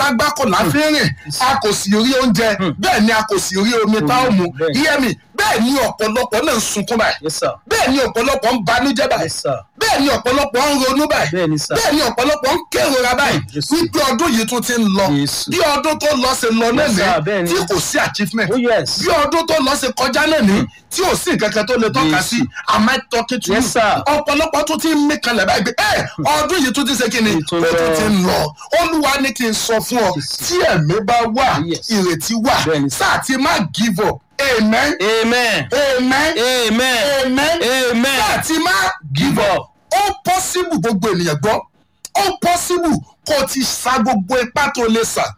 àtàgbákò láfíìn rìn a kò sì rí oúnjẹ bẹ́ẹ̀ ni a kò sì rí omi tá ò mu bẹ́ẹ̀. iye mi bẹ́ẹ̀ ni ọ̀pọ̀lọpọ̀ náà ń sunkún báyìí yes sir bẹ́ẹ̀ ni ọ̀pọ̀lọpọ̀ ń banújẹ́ báyìí yes sir bẹ́ẹ̀ ni ọ̀pọ̀lọpọ̀ ń ronú báyìí bẹ́ẹ̀ ni sir bẹ́ẹ̀ ni ọ̀pọ̀lọpọ̀ ń kérora báyìí Jésù. wípé ọdún yìí tún ti ń lọ Jésù. bí ọdún tó lọ ṣe lọ náà Yes, sir, bẹ́ẹ̀ ní ni. tí kò sí achievement oh yes bí ọdún tó lọ ṣe kọjá náà ní tí ò sí nǹkan kan tó lè tọ́ka Jésù. sí am I talking to Yes, you sir. ọ̀pọ̀lọpọ̀ tún ti ń mí kanlẹ̀ báyìí pé ẹ ọdún yìí tún ti ṣe kí ni Ètò ó tún lọ. ti ń lọ olúwa ní kí n sọ fún ọ Jésù. tí ẹ̀mí bá wà Yes. ìrètí wà Bẹ́ẹ̀ ni, sir. sáà ti má give up amen amen amen amen amen amen sáà ti má give up ó possible gbogbo ènìyàn gbọ́ ó possible kó o ti sa gbogbo ipá tó lè sà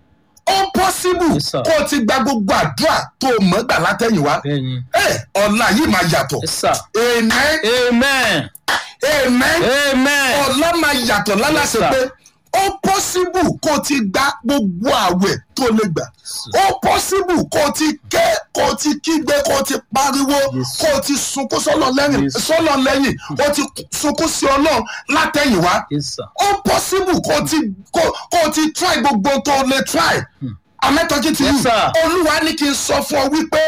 ó possible Yes, sir. kó o ti gba gbogbo àdúrà tó o mọ̀ gbà látẹ̀yìnwá bẹ́ẹ̀ ni ẹ ọ̀la yìí máa yàtọ̀ yes sir amen amen amen amen ọ̀la máa yàtọ̀ lálàsẹ̀ Yes, pé sir. ó possible kó o ti gba gbogbo àwẹ̀ tó lè gbà ó possible kó o ti ké kó o ti kígbe kó o ti pariwo Yes. kó o ti sunkún sọ́lọ̀ lẹ́yìn Yes. sọ́lọ̀ lẹ́yìn ó ti sunkún sí ọlọ́run látẹ̀yìnwá yes sir ó possible kó o ti kó kó o ti try gbogbo tó o lè try amẹ́tọ́jú ti Yes, yìí sir. olúwa ní kí n sọ fún ọ wípé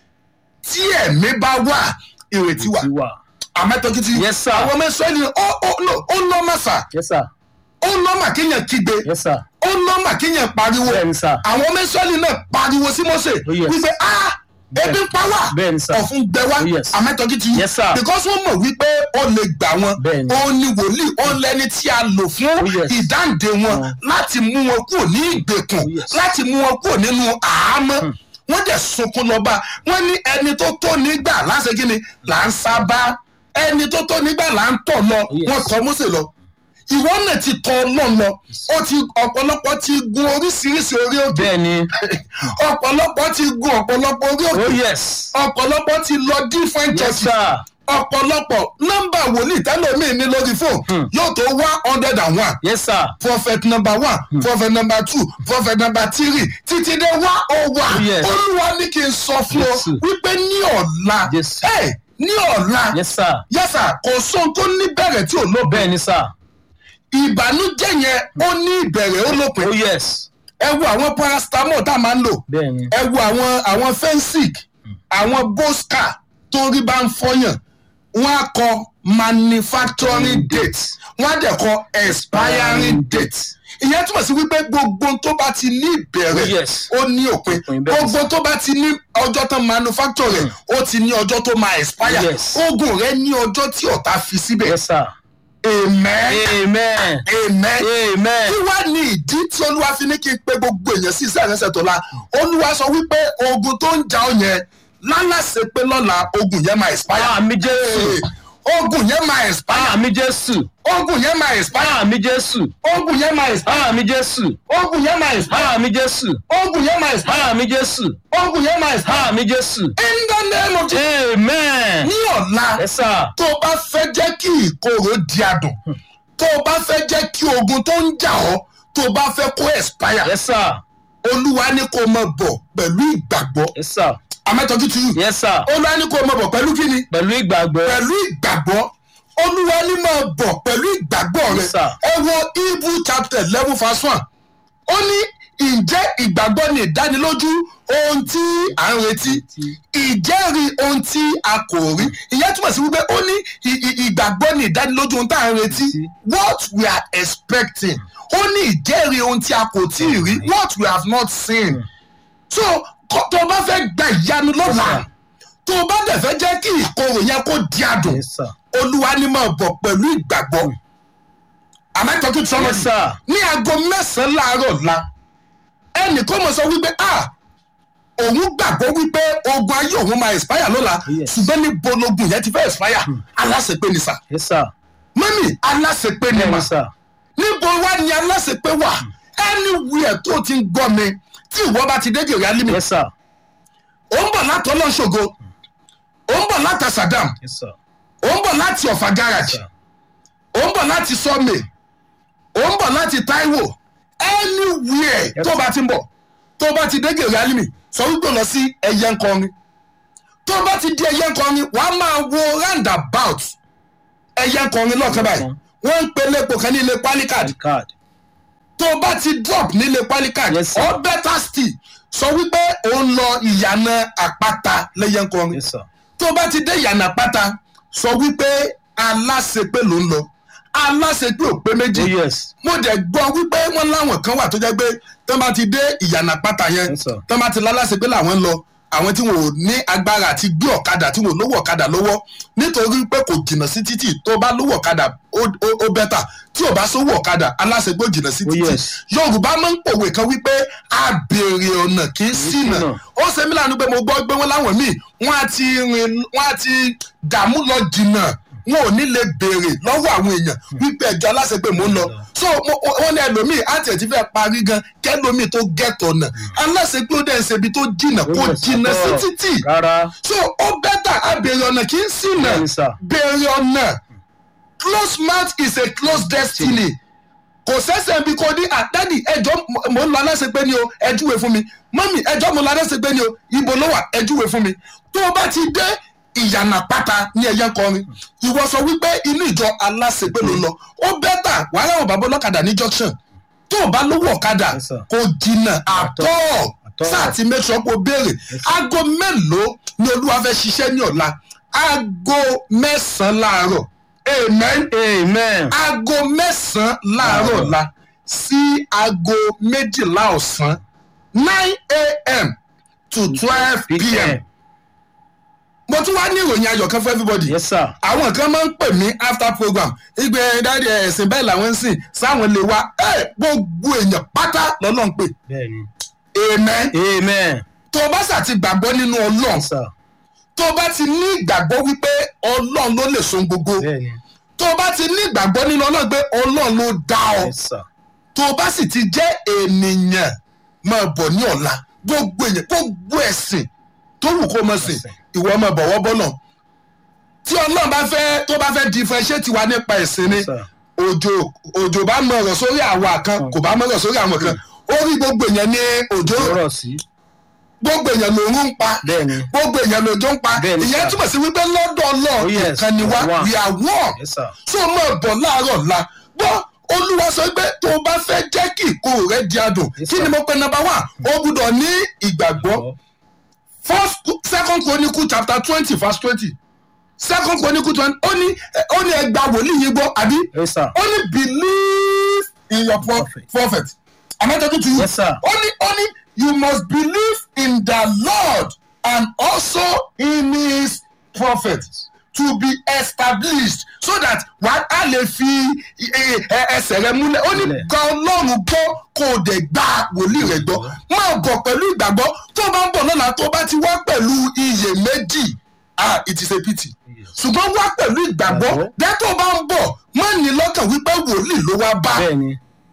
tí ẹ̀mí bá wà ìrètí wà ti wà amẹ́tọ́jú ti yìí Yes, sir. àwọn ọmọ ìsọ́ni ó ó no ó nọ́mà sà yes sir ó nọ́mà kéèyàn kígbe yes sir ó nọ́mà kéèyàn pariwo bẹ́ẹ̀ ni sir àwọn ọmọ ìsọ́ni náà pariwo sí Mósè Oh, yes. wípé ah ebi ń pa wá bẹ́ẹ̀ ni sir ọ̀fun gbẹ wá Oh, yes. amẹ́tọ́jú ti yìí Yes, sir. because wọ́n mọ̀ wípé ó lè gbà wọn Bẹ́ẹ̀ ni. ó ní wòlíì ó lẹ́ni tí a lò fún Oh, yes. ìdáǹdè wọn Oh. láti mú wọn kúrò ní ìgbèkùn Oh, yes. láti mú wọn kúrò nínú àhámọ́ wọ́n dẹ̀ sunkún lọ́ba wọ́n ní ẹni tó tó nígbà láṣẹ kí ni là ń sábà ẹni tó tó nígbà là ń tọ̀ lọ yes. wọ́n tọ́ Mósè lọ ìwọ náà ti tọ̀ Ọlọ́run lọ ó ti ọ̀pọ̀lọpọ̀ ti gun oríṣiríṣi orí òkè bẹ́ẹ̀ ni ọ̀pọ̀lọpọ̀ ti gun ọ̀pọ̀lọpọ̀ orí òkè oh yes ọ̀pọ̀lọpọ̀ ti lọ different yes churches sir ọ̀pọ̀lọpọ̀ nọ́mbà wòlíì tẹ́lómi ní lórí fóònù yóò tó one hundred and one yes sir prophet number one prophet number two prophet number three títí dé one oh one Yes. olúwa ní kí n sọ fún ọ Jésù. wípé ní ọ̀la Jésù. ẹ ní ọ̀la yes sir yẹ́sà kò sóhun tó ní bẹ̀rẹ̀ tí ò lópin bẹ́ẹ̀ ni sir ìbànújẹ́ yẹn ó ní ìbẹ̀rẹ̀ ó lópin oh yes ẹ wo àwọn paracetamol tá a máa ń lò bẹ́ẹ̀ ni ẹ wo àwọn àwọn fensic àwọn bosca torí bá ń fọyàn wọn á kọ manufacturing date wọn á dẹ̀ kọ expiring date ìyẹn túmọ̀ sí wípé gbogbo tó bá ti ní ìbẹ̀rẹ̀ Oh, yes. ó ní òpin Òpin, bẹ́ẹ̀ ni. gbogbo tó bá ti ní ọjọ́ tán manufacture rẹ̀ ó ti ní ọjọ́ tó máa expire Yes. oògùn rẹ̀ ní ọjọ́ tí ọ̀tá fi síbẹ̀ yes sir amen amen amen amen kí wá ní ìdí tí olúwa fi ní kí n pe gbogbo èèyàn sí iṣẹ́ ìrẹsẹ̀ tó la olúwa sọ wípé ogun tó ń jà ọ yẹn lálàsẹ pé lọ́la ogun yẹn máa expire àmì jésù ogun yẹn máa expire àmì jésù ogun yẹn máa expire àmì jésù ogun yẹn máa expire àmì jésù ogun yẹn máa expire àmì jésù ogun yẹn máa expire àmì jésù ogun yẹn máa expire àmì jésù in the name of Jesus amen ní ọ̀la yes sir tó o bá fẹ́ jẹ́ kí ìkorò di adùn tó o bá fẹ́ jẹ́ kí ogun tó ń jà ọ́ tó o bá fẹ́ kó expire yes sir olúwa ní kó o máa bọ̀ pẹ̀lú ìgbàgbọ́ yes sir amẹ́tọ́jú ti yù yes sir olúwa ní kó o máa bọ̀ pẹ̀lú kíni pẹ̀lú ìgbàgbọ́ pẹ̀lú ìgbàgbọ́ olúwa ní máa bọ̀ pẹ̀lú ìgbàgbọ́ rẹ Yes, sir. ẹ wo hebrew chapter eleven verse one ó ní ǹjẹ́ ìgbàgbọ́ ni ìdánilójú ohun tí à ń retí ìjẹ́rìí ohun tí a kò rí ìyẹn túmọ̀ sí wípé ó ní ì- ì- ìgbàgbọ́ ni ìdánilójú ohun tí à ń retí what we are expecting ó ní ìjẹ́rìí ohun tí a kò tí ì rí what we have not seen so kó- tó o bá fẹ́ gba ìyanu lọ́la Yes, sir. tó o bá dẹ̀ fẹ́ jẹ́ kí ìkorò yẹn kó di adùn yes sir olúwa ní máa bọ̀ pẹ̀lú ìgbàgbọ́ àmẹ́tọ́jú sọ́mọ́ yes sir ní aago mẹ́sàn-án láàárọ̀ la ẹnì kan mọ̀ sọ wípé ah òun gbàgbọ́ wípé ogun ayé òun máa expire lọ́la Yes. ṣùgbọ́n ní bologun yẹn ti fẹ́ expire aláṣepé ni sà yes sir mọ́mì aláṣepé ni mà yes sir níbo wá ni aláṣepé wà anywhere tó ti ń gbọ́ mi tí ìwọ bá ti dé gèrè alímì yes sir ó ń bọ̀ láti ọlọ́ṣogo ó ń bọ̀ láti Sàdámù yes sir ó ń bọ̀ láti ọ̀fà garage ó ń bọ̀ láti sọ́mẹ̀ ó ń bọ̀ láti Táíwò anywhere Yes. tó bá ti ń bọ̀ tó bá ti dé gèrè alimi sọ wípé lọ sí ẹyẹ nkọrin tó bá ti di ẹyẹ nkọrin wà á máa wo roundabout ẹyẹ nkọrin lọ́ọ̀kan báyìí wọ́n ń pe lépo kan ní ilé pálíkàdì card tó o bá ti drop nílé pálíkà Yes, sir. ọ better still sọ wípé ó ń lọ ìyànà àpáta lẹ́yìn kọrin yes sir tó o bá ti dé ìyànà àpáta sọ wípé aláṣepé ló ń lọ aláṣepé ò pé méjì oh yes mo dẹ̀ gbọ́ wípé wọ́n láwọn kan wà tó jẹ́ pé tó bá ti dé ìyànà pátá yẹn Yes, sir. tó bá ti lálàsẹ̀ pé làwọn ń lọ àwọn tí wọn ò ní agbára àti gbé ọ̀kadà tí wọn ò lówó ọ̀kadà lọ́wọ́ nítorí pé kò jìnnà sí títì tó bá lówó ọ̀kadà ó ó- ó bẹ́tà tí ò bá sówó ọ̀kadà aláṣẹ pé ó jìnnà sí Oh, títì yes. yorùbá máa ń pòwe kan wípé a béèrè ọ̀nà kì í ṣìnà ṣìnà. ó ṣe mí lánàá pé mo gbọ́ pé wọ́n láwọn míì wọ́n á ti rìn wọ́n á ti dààmú lọ jìnnà wọn ò ní lè béèrè lọ́wọ́ àwọn èèyàn wípé ẹ̀jọ̀ aláṣẹ pé mò ń lọ so mo- wọ́n ní ẹlòmíì àti ẹ̀ ti fẹ́ parí gan kẹlòmíì tó gẹ̀tọ̀ náà aláṣẹ pé ó dẹ̀ ń ṣe ibi tó jìnnà kó Oh, yes, jìnnà sí àtọ́. títì rárá so ó bẹ́tà á béèrè ọ̀nà kì í ṣìnà Bẹ́ẹ̀ni, sir. béèrè ọ̀nà close mouth is a close destiny kò sẹ́sẹ̀ bí kò ní àdádì ẹjọ́ mo ń lọ aláṣẹ pé ni o ẹ júwe fún mi mọ́mì ẹjọ́ mo lọ aláṣẹ pé ni o ibo ló wà ẹ júwe fún mi tó o bá ti dé ìyànà pátá ní ẹyẹ kọrin ìwọ sọ wípé inú ìjọ aláṣẹ pé ló ń lọ ó bẹ́tà wàhálà àwọn bàbá ọlọ́kadà ní junction tó o bá lówó ọ̀kadà Yes, sir. kò jìnnà àtọ́ Àtọ́. sáà ti make sure pé o béèrè aago mélòó ni olúwa fẹ́ ṣiṣẹ́ ní ọ̀la aago mẹ́sàn-án láàárọ̀ amen amen aago mẹ́sàn-án láàárọ̀ Láàárọ̀. la sí aago méjìlá ọ̀sán nine a.m. to twelve p.m. mo tún wá ní ìròyìn ayọ̀ kan fún everybody yes sir àwọn kan máa ń pè mí after program ìgbẹ́ dáadé ẹ̀sìn bẹ́ẹ̀ làwọn ń sìn sáwọn lè wá ẹ̀ gbogbo èèyàn pátá lọ́lọ́ ń pè bẹ́ẹ̀ni amen amen tó o bá sà ti gbàgbọ́ nínú ọlọ́run yes sir tó o bá ti ní ìgbàgbọ́ wípé ọlọ́run ló lè so gbogbo bẹ́ẹ̀ni tó o bá ti ní ìgbàgbọ́ nínú ọlọ́run pé ọlọ́run ló dá ọ yes sir tó o bá sì ti jẹ́ ènìyàn máa bọ̀ ní ọ̀la gbogbo èèyàn gbogbo ẹ̀sìn tó wù kó mọ̀ sìn Ẹ̀sìn. ìwọ máa bọ̀wọ́ bọ́lọ̀ tí ọlọ́run bá fẹ́ tó bá fẹ́ differentiate wa nípa ẹ̀sìn ni yes sir òjò òjò bá mọ ọ̀rọ̀ sórí àwa kan kò bá mọ ọ̀rọ̀ sórí àwọn kan orí gbogbo èèyàn ní òjò ọ̀rọ̀ sí gbogbo èèyàn lòún ń pa bẹ́ẹ̀ni gbogbo èèyàn lòjò ń pa Bẹ́ẹ̀ni, ìyẹn sir. túmọ̀ sí wípé lọ́dọ̀ Oh, ọlọ́run yes, nìkan ni wá we are one. we are one yes sir tó o máa bọ̀ láàárọ̀ la gbọ́ olúwa sọ pé tó o bá fẹ́ jẹ́ kí ìkorò rẹ di adùn Yes, kí sir. ni mo pe number one o gbúdọ̀ ní ìgbàgbọ́ first second chronicle chapter twenty verse twenty second chronicle twenty ó ní ó ní ẹgbà wòlíì yìí gbọ́ àbí yes sir ó ní believe in your pro- Prophet. prophet am I talking to you Yes, sir. ó ní ó ní you must believe in the lord and also in his prophet to be established so that wà á lè fi eh, eh, ẹsẹ̀ rẹ múlẹ̀ ó ní Múlẹ̀. gba ọlọ́run gbọ́ kó o dẹ̀ gba wòlíì rẹ̀ gbọ́ máa bọ̀ pẹ̀lú ìgbàgbọ́ tó o bá ń bọ̀ lọ́la tó o bá ti wá pẹ̀lú iyèméjì ah it is a pity Yes. ṣùgbọ́n wá pẹ̀lú ìgbàgbọ́ Ìgbàgbọ́. dẹ́ tó o bá ń bọ̀ má ní lọ́kàn wípé wòlíì ló wá bá bẹ́ẹ̀ni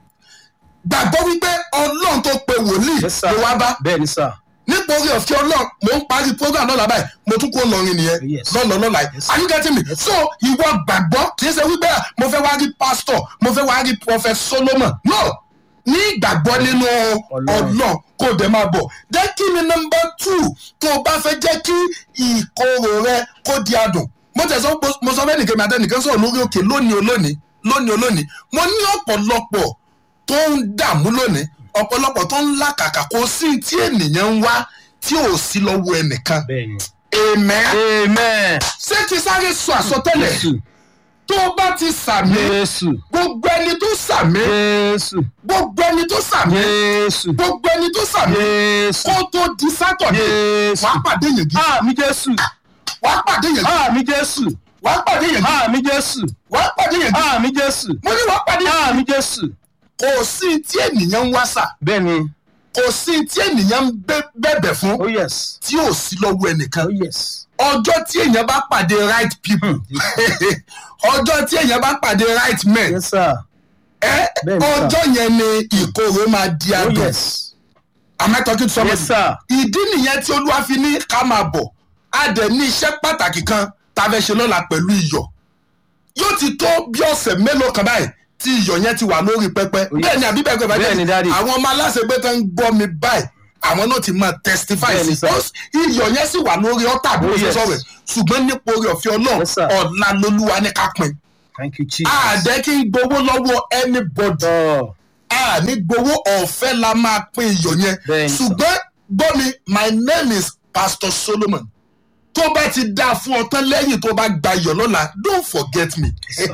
gbàgbọ́ wípé ọlọ́run tó pe wòlíì yes sir ló wá bá bẹ́ẹ̀ni sir nítorí ọ̀fẹ́ ọlọ́run mò ń parí program lọ́la báyìí mo tún kó lọrin nìyẹn Yes. lọ́lọ́ lọ́la yìí Yes. are you getting me so ìwọ gbàgbọ́ kì í ṣe wípé ah, mo fẹ́ wá rí pastor mo fẹ́ wá rí prophet solomon no ní ìgbàgbọ́ nínú Ọlọ́run. ọlọ́run kó o dẹ̀ máa bọ̀ jẹ́ kí ni nọmba two tó o bá fẹ́ jẹ́ kí ìkorò rẹ kó di adùn mo tẹ̀sán mo sọ fẹ́ nìkan mi àtẹnìkan sọ̀rọ̀ lórí òkè lónìí olónìí lónìí olónìí mo ní ọ̀pọ̀lọpọ̀ tó ń dààmú lónìí ọ̀pọ̀lọpọ̀ tó ń làkàkà kò sí tí ènìyàn ń wá tí ò sí lọ́wọ́ ẹnìkan bẹ́ẹ̀ni amen amen ṣé kí sáré sọ àsọtẹ́lẹ̀ jésù tó bá ti sàmì jésù gbogbo ẹni tó sàmì jésù gbogbo ẹni tó sàmì jésù gbogbo ẹni tó sàmì jésù kó tó di sátọ̀dé jésù wàá pàdé yẹn gidi àmì jésù wàá pàdé yẹn gidi àmì jésù wàá pàdé yẹn gidi àmì jésù wàá pàdé yẹn gidi àmì jésù mo ní wàá pàdé yẹn àmì jésù kò sí tí ènìyàn ń wá sà bẹ́ẹ̀ni kò sí tí ènìyàn ń bẹ- bẹ̀bẹ̀ fún oh yes tí ò sí lọ́wọ́ ẹnìkan oh yes ọjọ́ tí èèyàn bá pàdé right people ọjọ́ tí èèyàn bá pàdé right men yes sir ẹ Bẹ́ẹ̀ni, sir. ọjọ́ yẹn ni ìkorò máa di oh adùn yes am I talking to somebody yes sir ìdí nìyẹn tí olúwa fi ní ká máa bọ̀ a dẹ̀ ní iṣẹ́ pàtàkì kan tá a fẹ́ ṣe lọ́la pẹ̀lú iyọ̀ yóò ti tó bí ọ̀sẹ̀ mélòó kan báyìí tí iyọ̀ yẹn ti wà lórí pẹpẹ Oh, yes. bẹ́ẹ̀ ni àbí bẹ́ẹ̀ kọ́ Bẹ́ẹ̀ ni, Daddy. àwọn ọmọ aláṣẹgbẹ́ tó ń gbọ́ mi báyìí àwọn náà ti máa testify Bẹ́ẹ̀ ni, sí sir. Ó- iyọ̀ yẹn sì wà lórí ọ̀tà bí Oh, mo ṣe yes. sọ̀rọ̀ ẹ̀. ṣùgbọ́n nípa orí ọ̀fẹ́ ọlọ́run Yes, sir. ọ̀la lolúwa ní ká pin thank you jesus àdẹ́ kí n gbowó lọ́wọ́ anybody oh a ní gbowó ọ̀fẹ́ la máa pín iyọ̀ yẹn Bẹ́ẹ̀ni sà. ṣùgbọ́n gbọ́ mi my name is pastor solomon tó bá ti dáa fún ọ tán lẹ́yìn tó bá gba iyọ̀ lọ́la don't forget me sir.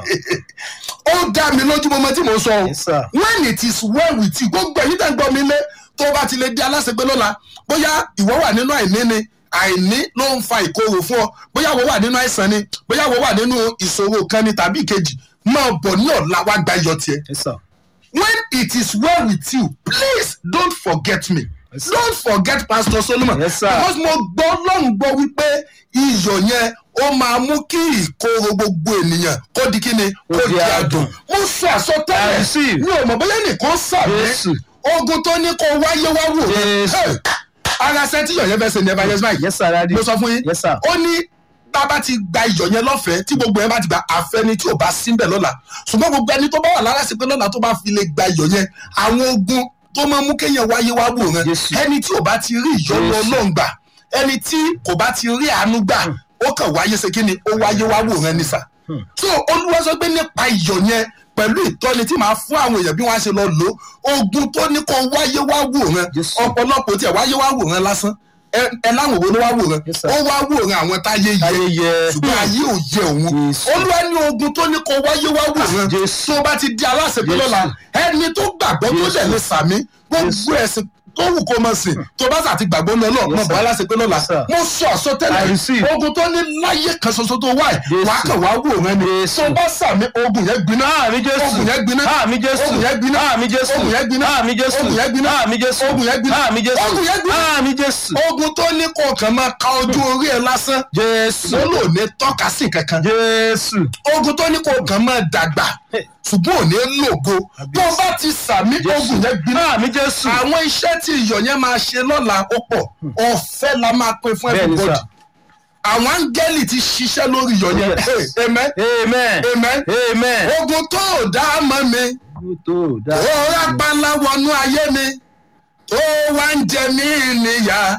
ó dá mi lójú mọ́mọ́ tí mo sọ o Yes, sir. when it is well with you gbogbo ẹ̀yin tẹ́ ń gbọ́ mi lé tó bá ti lè di aláṣẹgbẹ́ lọ́la bóyá ìwọ wà nínú àìní ni àìní ló ń fa ìkorò fún ọ bóyá ìwọ wà nínú àìsàn ni bóyá ìwọ wà nínú ìṣòro kan ni tàbí ìkejì máa bọ̀ ní ọ̀la wá gba iyọ̀ tiẹ̀ Yes, sir. when it is well with you please don't forget me Yes, sir. don't forget pastor solomon Yes, sir. because mo gbọ́ lọ́hùn gbọ́ wípé iyọ̀ yẹn ó máa mú kí ìkorò gbogbo ènìyàn kó di kíni Ó kó di di adùn. adùn mo sọ I àsọtẹ́lẹ̀ receive. mi ò mọ̀ bóyá nìkan sàmì Jésù. ogun tó ní kó wáyé wá wò Jésù. Hey, ara sẹ́ńtì yọ̀ yẹn fẹ́ ṣe ní evangelist mike Yes, sir, Daddy. mo sọ fún yín Yes, sir. ó ní tá a bá ti gba iyọ̀ yẹn lọ́fẹ̀ẹ́ tí gbogbo yẹn bá ti gba àfẹ́ni tí ò bá síbẹ̀ lọ́la ṣùgbọ́n gbogbo ẹni tó bá wà lára sí pé lọ́la tó bá fi lè gba iyọ̀ yẹn àwọn ogun tó máa mú kéèyàn wáyé wá wò rán Jésù. ẹni tí ò bá ti rí ìyọ́nú Jésù. ọlọ́run gbà ẹni tí kò bá ti rí àánú gbà ó kàn wáyé ṣe kí ni ó wáyé wá wò rán nísà so olúwa sọ pé nípa iyọ̀ yẹn pẹ̀lú ìtọ́ni tí màá fún àwọn èèyàn bí wọ́n á ṣe lọ lò ó ogun tó ní kó wáyé wá wò rán Jésù. ọ̀pọ̀lọpọ̀ tí ẹ̀ wáyé wá wò rán lásán ẹ ẹ láwọn wo ló wá wò rán Yes, sir. ó wá wò rán àwọn táyé yẹ Ayé yẹ. ṣùgbọ́n ayé ò yẹ òun Jésù. olúwa ní ogun tó ní kó wáyé wá wò rán Jésù. tó bá ti di aláṣẹ pé Jésù. lọ́la ẹni tó gbàgbọ́ tó Jésù. dẹ̀ lè sàmí gbogbo ẹ̀sìn tó wù kó mọ̀ sí tó bá sà ti gbàgbọ́ ní ọlọ́ọ̀ Yes, mọ̀ bọ́ sir. aláṣẹ pé lọ́la Yes, sir. mo sọ I àsọtẹ́lẹ̀ receive. ogun tó ní láyé kan ṣoṣo tó wáyé Jésù. wàá kàn wá wò rán ni Jésù. tó bá sàmí ogun yẹn gbiná Àmì Jésù. ogun yẹn gbiná Àmì Jésù. ogun yẹn gbiná Àmì Jésù. ogun yẹn gbiná Àmì Jésù. ogun yẹn gbiná Àmì Jésù. ogun yẹn gbiná Àmì Jésù. ogun yẹn gbiná Àmì Jésù. ogun tó ní kó kàn máa ka ojú orí ẹ lásán Jésù. ló lò ní tọ́ka sí kankan Jésù. ogun tó ní kó kàn máa dàgbà ṣùgbọ́n ò ní lògo tó o bá ti sàmí ogun yẹn gbiná Àmì Jésù. àwọn iṣẹ́ tí iyọ̀ yẹn máa ṣe lọ́la ó pọ̀ ọ̀fẹ́ la máa pín fún Bẹ́ẹ̀ni everybody sà. àwọn áńgẹ́lì ti ṣiṣẹ́ lórí iyọ̀ yẹn Yes. Hey, amen Amen. amen Amen. ogun tó ò dá mọ́ mi Tó dáa. ó rápálá wọnú ayé mi tó wá ń jẹ mí níyà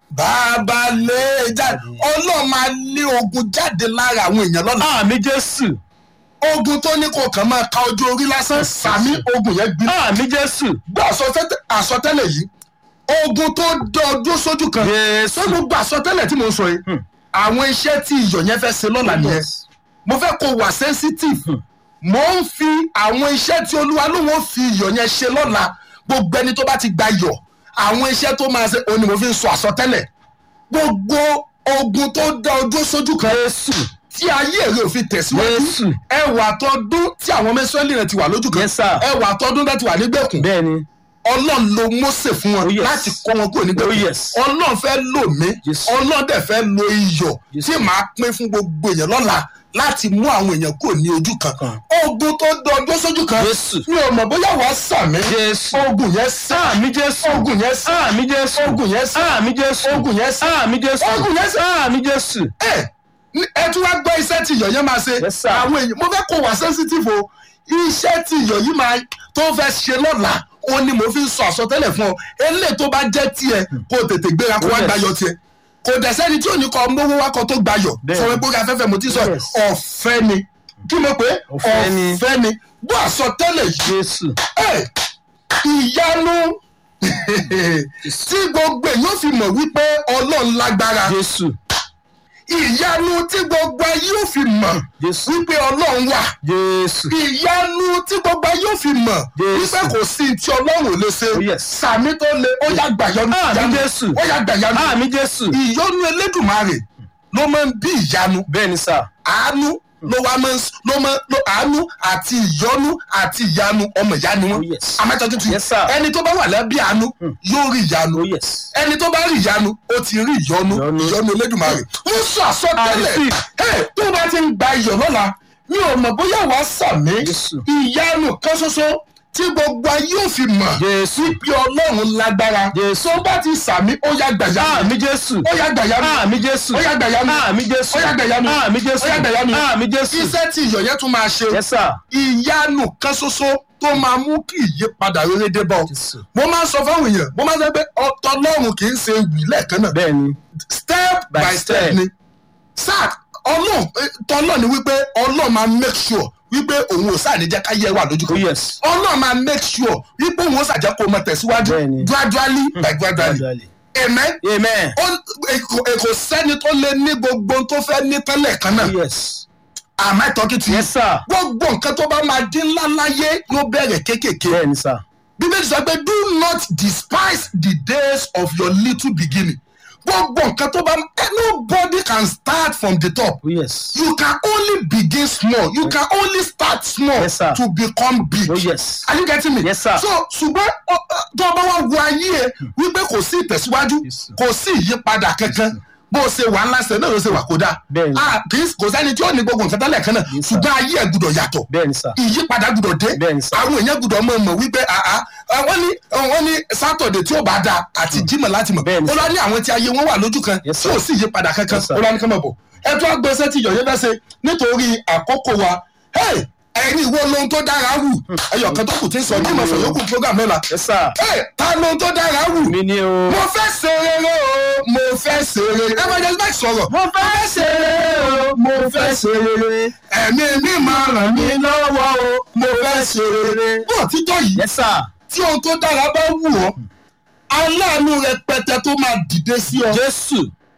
bàbá lè jáde ọlọ́run máa lé ogun jáde lára àwọn èèyàn lọ́la Àmì Jésù. ogun tó ní kò kàn máa ka ojú orí lásán sàmí ogun yẹn gbiná Àmì Jésù. gbọ́ àsọtẹ́lẹ̀- àsọtẹ́lẹ̀ yìí ogun tó dọ́ọdún sójú kan Jésù. tó gbogbo àsọtẹ́lẹ̀ tí mo sọ yìí àwọn iṣẹ́ tí iyọ̀ yẹn fẹ́ ṣe lọ́la nìyẹn mo fẹ́ kó wà sensitive mo ń fi àwọn iṣẹ́ tí olúwa ló wọ́n fi iyọ̀ yẹn ṣe lọ́la gbogbo ẹni tó bá ti gba iyọ̀ àwọn iṣẹ́ tó máa ṣe òun ni mo fi ń sọ àsọtẹ́lẹ̀ gbogbo ogun tó dá ọdún sójú kan Jésù. tí ayé rẹ̀ ò fi tẹ̀síwájú Jésù. ẹwà tọdún tí àwọn ọmọ Ísírẹ́lì rẹ̀ ti wà lójú kan Yes, sir. ẹwà tọdún rẹ̀ ti wà nígbèkùn Bẹ́ẹ̀ni. ọlọ́run ló Mósè fún wọn Oh, yes. láti kó wọn kúrò nígbèkùn Oh, yes. ọlọ́run fẹ́ lò mí Yes. ọlọ́run dẹ̀ fẹ́ lo iyọ̀ Yes. tí màá pín fún gbogbo èèyàn lọ́la láti mú àwọn èèyàn kúrò ní ojú kan Kan. ogun tó dọdún sójú kan Jésù. mi ò mọ̀ bóyá wàá sàmì Jésù. ogun yẹn sá Àmì Jésù. ogun yẹn sá Àmì Jésù. ogun yẹn sá Àmì Jésù. ogun yẹn sá Àmì Jésù. ogun yẹn sá Àmì Jésù. ẹ ní- ẹ tún wá gbọ́ iṣẹ́ tí iyọ̀ yẹn máa ṣe Yes, sir. àwọn èèyàn mo fẹ́ kó wá sensitive o iṣẹ́ tí iyọ̀ yìí máa tó fẹ́ ṣe lọ́la ó ní mo fi ń sọ àsọtẹ́lẹ̀ fún ọ eléyìí tó bá jẹ́ tiẹ̀ kó o tètè gbéra kó wá Yes. gbayọ̀ tiẹ̀ kò dẹ̀ sẹ́ni tí ò ní kọ́ mówó wá kọ́ tó gbayọ̀ Bẹ́ẹ̀. sọ pé afẹ́fẹ́ mo ti sọ Yes. ọ̀fẹ́ ni kí mo pé Ọ̀fẹ́ ni. ọ̀fẹ́ ni bó àsọtẹ́lẹ̀ yìí Jésù. ẹ ìyanu tí gbogbo èèyàn fi mọ̀ wípé ọlọ́run lágbára Jésù. ìyanu tí gbogbo ayé ò fi mọ̀ Jésù. wípé ọlọ́run wà Jésù. ìyanu tí gbogbo ayé ò fi mọ̀ Jésù. wípé kò sí tí ọlọ́run ò lè ṣe Oh, yes. sàmì tó le ó yá gbàyanu Àmì ìyanu. Jésù. ó yá gbàyanu Àmì Jésù. ìyọnu elédùnmarè ló máa ń bí ìyanu Bẹ́ẹ̀ni sà. àánú ló wá máa ń s- ló máa ló àánú àti ìyọnu àti ìyanu ọmọ ìyá ni wọn Oh, yes. amẹ́tọ́ tuntun Yes, sir. ẹni tó bá wà lábẹ́ àánú yóò rí ìyanu Oh yes. ẹni tó bá rí ìyanu ó ti rí ìyọnu Ìyọnu. ìyọnu elédùnmarè mo sọ àsọtẹ́lẹ̀ I receive. ẹ tó bá ti ń gba iyọ̀ lọ́la mi ò mọ̀ bóyá wàá sàmì Jésù. ìyanu kan ṣoṣo tí gbogbo ayé ò fi mọ̀ Jésù. bí ọlọ́run lágbára Jésù. tó bá ti sàmì ó yá gbàyanu Àmì Jésù. ó yá gbàyanu Àmì Jésù. ó yá gbàyanu Àmì Jésù. ó yá gbàyanu Àmì Jésù. ó yá gbàyanu Àmì Jésù. iṣẹ́ tí iyọ̀ yẹn tún máa ṣe Yes sir. ìyanu kan ṣoṣo tó máa mú kí ìyípadà rere dé bọ̀ Jésù. mo máa ń sọ fáwọn èèyàn mo máa ń sọ pé ọ̀tọ̀ ọlọ́run kì í ṣe wì lẹ́ẹ̀kan náà Bẹ́ẹ̀ni. step by, By step step. ni sáà ọlọ́run eh, tọ́lọ́ ni wípé ọlọ́run máa make sure wípé òun ò sáà ní jẹ́ ká yẹ wà lójú oh kan yes ọlọ́run máa make sure wípé òun ó ṣàjẹ́ kó o mọ tẹ̀síwájú Bẹ́ẹ̀ni. gradually by gradually gradually amen amen ó èkó èkó sẹ́ni tó lè ní gbogbo ohun tó fẹ́ ní tẹ́lẹ̀ kan náà oh yes am I talking to you yes sir gbogbo nǹkan tó bá máa dín ńlá láyé ló bẹ̀rẹ̀ kéékèèké bẹ́ẹ̀ ni sir bíbélì sọ pé do not despise the days of your little beginning gbogbo nǹkan tó bá eh, nobody can start from the top oh yes you can only begin small you can only start small Yes, sir. to become big oh yes are you getting me Yes, sir. so ṣùgbọ́n ọ, ọ, tó o bá wá wo ayé ẹ wípé kò sí ìtẹ̀síwájú Yes, sir. kò sí ìyípadà kankan bó o ṣe wà ńlá ṣe náà ló ṣe wà kó dáa Bẹ́ẹ̀ni. Ah, kì í- kò sẹ́ni tí ó ní gbogbo nǹkan tẹ́lẹ̀ kan náà Yes, sir. ṣùgbọ́n ayé ẹ gbúdọ̀ yàtọ̀ bẹ́ẹ̀ ni sir ìyípadà gbúdọ̀ dé Bẹ́ẹ̀ni, sir. àwọn èèyàn gbúdọ̀ mọ̀ mọ̀ wípé àá wọ́n ní wọ́n ní sátọ̀dẹ̀ tí ó bá da àti jímọ̀ láti mọ̀ Bẹ́ẹ̀ni, ó lọ ní àwọn tí ayé wọn wà lójú kan Yes, tí sir. ò sí ìyípadà kankan Yes, sir. ó lọ ní kán mọ̀ bọ̀ ẹ tún agbésẹ́ tí yọ̀yẹ́ fẹ́ ṣe nítorí àkókò wa Hey, ẹ̀yin ìwọ lohun tó dára wù ẹyọ kan tó kù tí ń sọ jímọ̀ sọ yókù program lọ́la yes sir Hey, ta lohun tó dára wù mi ni o mo fẹ́ ṣe rere o mo fẹ́ ṣe rere evangelist mike sọ̀rọ̀ mo fẹ́ ṣe rere o mo fẹ́ ṣe rere ẹ̀mí mi máa ràn mí lọ́wọ́ o mo fẹ́ ṣe rere bó títọ́ yìí yes sir tí ohun tó dára bá wù ọ́ aláàánú rẹpẹtẹ tó máa dìde sí ọ jésù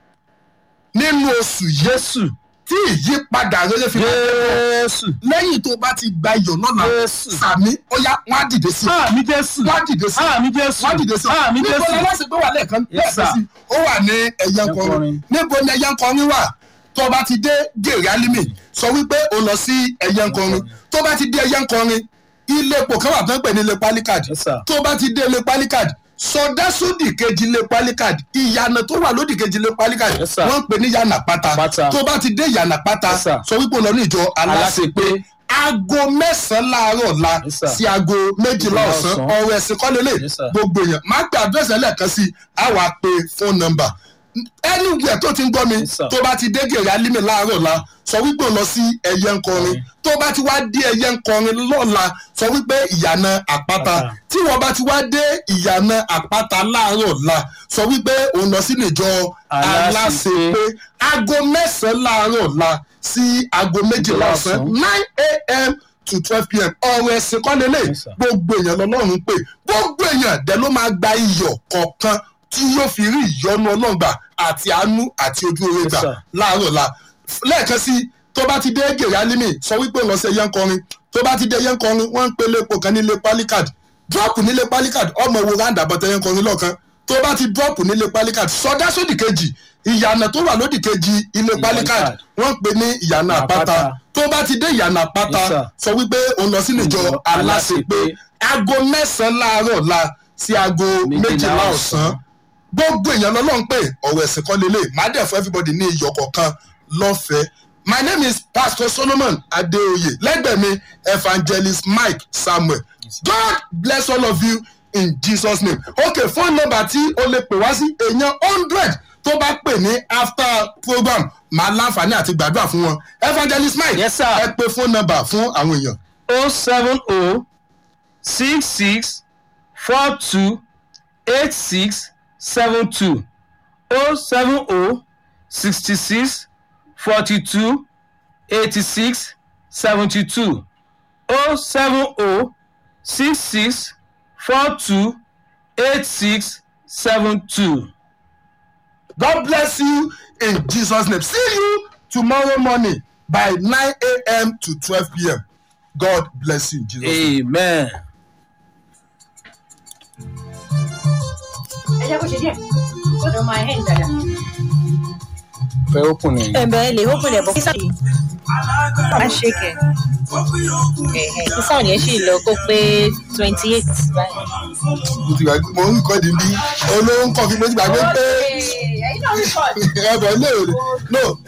nínú oṣù yìí jésù tí ìyípadà rere fi máa dé jésù bọ̀. lẹ́yìn tó bá ti gba iyọ̀ lọ́la Jésù. sàmí ó yá wọ́n á dìde sí ọ àmì jésù wọ́n á dìde sí ọ àmì jésù wọ́n á dìde sí ọ àmì níbo jésù ni aláṣẹ pé wà lẹ́ẹ̀kan Yes, lẹ́ẹ̀kan sir. sí ó wà ní ẹ̀yẹ nkọrin Ẹ̀yẹ-nkọrin. níbo ni ẹ̀yẹ nkọrin wà tó bá ti dé gèrè alimi sọ wípé o lọ sí ẹ̀yẹ nkọrin tó bá ti dé ẹ̀yẹ nkọrin ilé epo kan wà tó ń pè ní ilé palikad Yes, sir. tó bá ti dé ilé palikad sọdá sódì kejì ilé palikad ìyànà tó wà lódì kejì ilé palikad Yes, sir. wọ́n ń pè ní yànà pátá Pátá. tó bá ti dé yànà pátá Yes, sir. sọ wípé o lọ ní ìjọ aláṣepé Aláṣepé. aago mẹ́sàn-án láàárọ̀ la Yes, sir. sí aago méjìlá Méjìlá ọ̀sán ọ̀sán. ọ̀rọ̀ ẹ̀sìn kọ́ lélẹ̀ Yes, sir. gbogbo èèyàn máa gbé àdírẹ́sì ẹlẹ́ẹ̀kan sí i á wàá pe fóònù nọ́mbà anywhere tó ti ń gbọ́ mi Yes, sir. tó bá ti dé gèrè alímì láàárọ̀ la sọ wípé o lọ sí ẹyẹ ńkọrin tó bá ti wá dé ẹyẹ ńkọrin lọ́la sọ wípé ìyànà àpáta Àpáta. tí wọ́n bá ti wá dé ìyànà àpáta láàárọ̀ la sọ wípé òun lọ sínú ìjọ Aláṣepé. aláṣepé aago mẹ́sàn-án láàárọ̀ la sí aago méjìlá ọ̀sán ọ̀sán. nine a.m. to twelve p.m. ọ̀rọ̀ ẹ̀sìn kọ́ lélẹ̀ Yes, sir. gbogbo èèyàn lọ́lọ́run pé gbogbo èèyàn dẹ̀ ló máa gba iyọ̀ kọ̀ọ̀kan tí yóò fi rí ìyọ́nú ọlọ́gbà àti àánú àti ojú oore Yes, gbà sir. láàárọ̀ la lẹ́ẹ̀kan sí tó bá ti dé gèrè alimi sọ wípé lọ sí ẹyẹ ńkọrin tó bá ti dé ẹyẹ ńkọrin wọ́n ń pe lépo kan nílé palikad drop nílé palikad ọmọ wo round about ẹyẹ ńkọrin lọ́ọ̀kan tó bá ti drop nílé palikad sọdá sódì kejì ìyànà tó wà lódì kejì ilé palikad Palikad. wọ́n ń pe ní ìyànà àpáta Àpáta. tó bá ti dé ìyànà àpáta Yes, sir. sọ wípé òun lọ sínú ìjọ Ìjọ aláṣepé Aláṣepé. aago mẹ́sàn-án láàárọ̀ la sí aago Méjìlá méjìlá ọ̀sán ọ̀sán. gbogbo èèyàn lọ́lọ́run pé ọ̀rọ̀ ẹ̀sìn kan lélẹ̀ má dẹ̀ fún everybody ní iyọ̀ kọ̀ọ̀kan lọ́fẹ̀ẹ́ my name is pastor solomon adeoye lẹ́gbẹ̀ẹ́ mi evangelist mike samuel god bless all of you in jesus name okay phone number tí o lè pè wá sí èèyàn hundred tó bá pè ní after program máa láǹfààní àti gbàdúrà fún wọn evangelist mike Yes, sir. ẹ pè phone number fún àwọn èèyàn o seven o six six four two eight six seven two o seven o sixty six forty two eighty six seventy two o seven o six six four two eight six seven two. God bless you in Jesus' name. See you tomorrow morning by 9 a.m. to 12 p.m. God bless you in Jesus' name. amen. ẹ jẹ́ kó ṣe díẹ̀ kó tó máa hẹ́ǹ dáadáa. fẹ́ open ni. ẹ̀bẹ̀ lè hókùn lẹ̀ bọ̀ kí sáà má ṣe kẹ̀ ẹ̀hẹ̀ kí sáà yẹn sì lọ kó pé twenty eight báyìí. Mo ti gbàgbé- Mo ń kọ́ di bí olóhùn kọ́ fi mo ti gbàgbé pé ẹ̀yin náà ń kọ́ ẹ̀bẹ̀ lè no